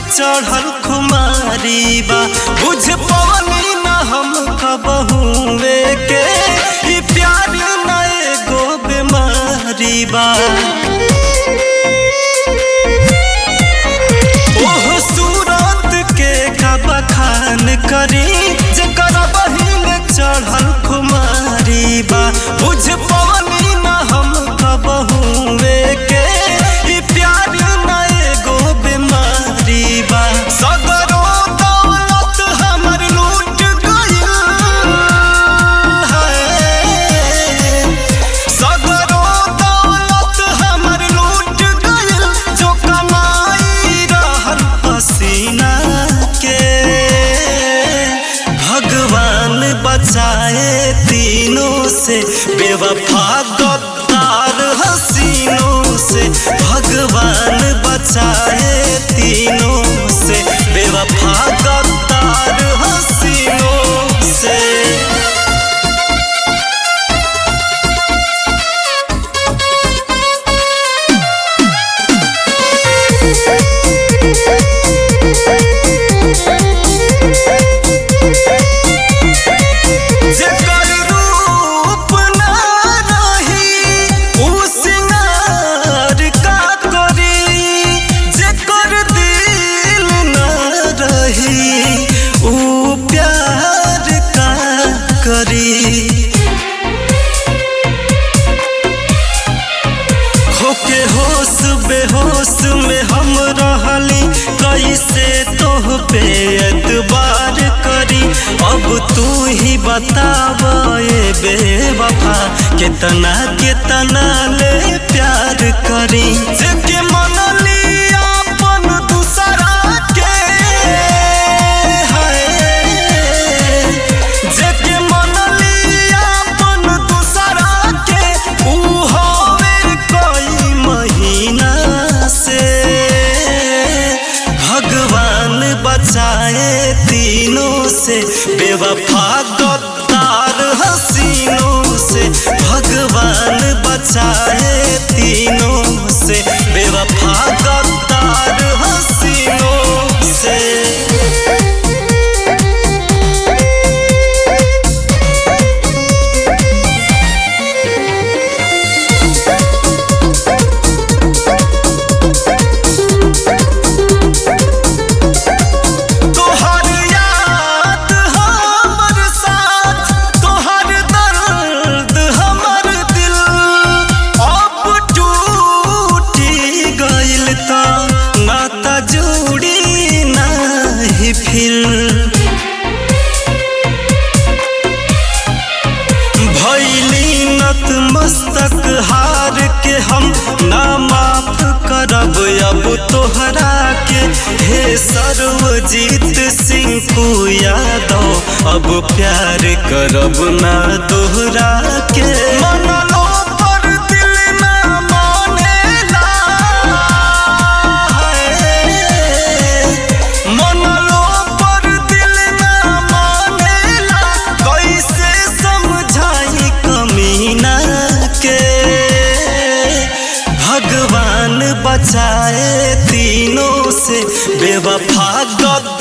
चढ़ल खुमारी बा बुझ पवनी न हम कबहुए के ई प्यार न एगो बीमारी बा ओह सूरत के का बखान करी जेकर बहिन चढ़ल खुमारी बा बुझ पवनी न हम कबहुए के ई प्यार न एगो बीमारी बा सगरो दौलत हमर लूट गइल है सगरो दौलत हमर लूट गइल जो कमाई रहल पसीना के भगवान बचाए तीनों से बेवफा गद्दार हसीनों से भगवान बचाए तीनों से बेवफा गद्दार हसीनों से जेकर रूप ना रही उ सिंगार का करी जेकर दिल ना रही उ प्यार का करी होके होश बेहोश में हम रहली कैसे तोह पे एतबार करी अब तू ही बताव ए बेवफा कितना कितना ले प्यार करी जेके मनली अपन दूसरा के है जेके मनली अपन दूसरा के ऊ होवे कोई महीना से भगवान बचाए तीनों से बेवफा गद्दार हसीनों से भगवान बचाए तीनों से बेवफा गद्दार हसीनों से तोहर याद हमर साथ तोहर दर्द हमर दिल अब टूटी गइल त नाता जोड़ी नाही फिर भैली नत मस्तक हार के हम ना माफ करब अब तोहरा के हे सर्वजीत सिंह को यादव अब प्यार करब ना दोहरा के मनलो पर दिल ना मानेला मनलो पर दिल ना मानेला कैसे समझाई कमीना के भगवान बचाए तीनों से बेवफा गद्दार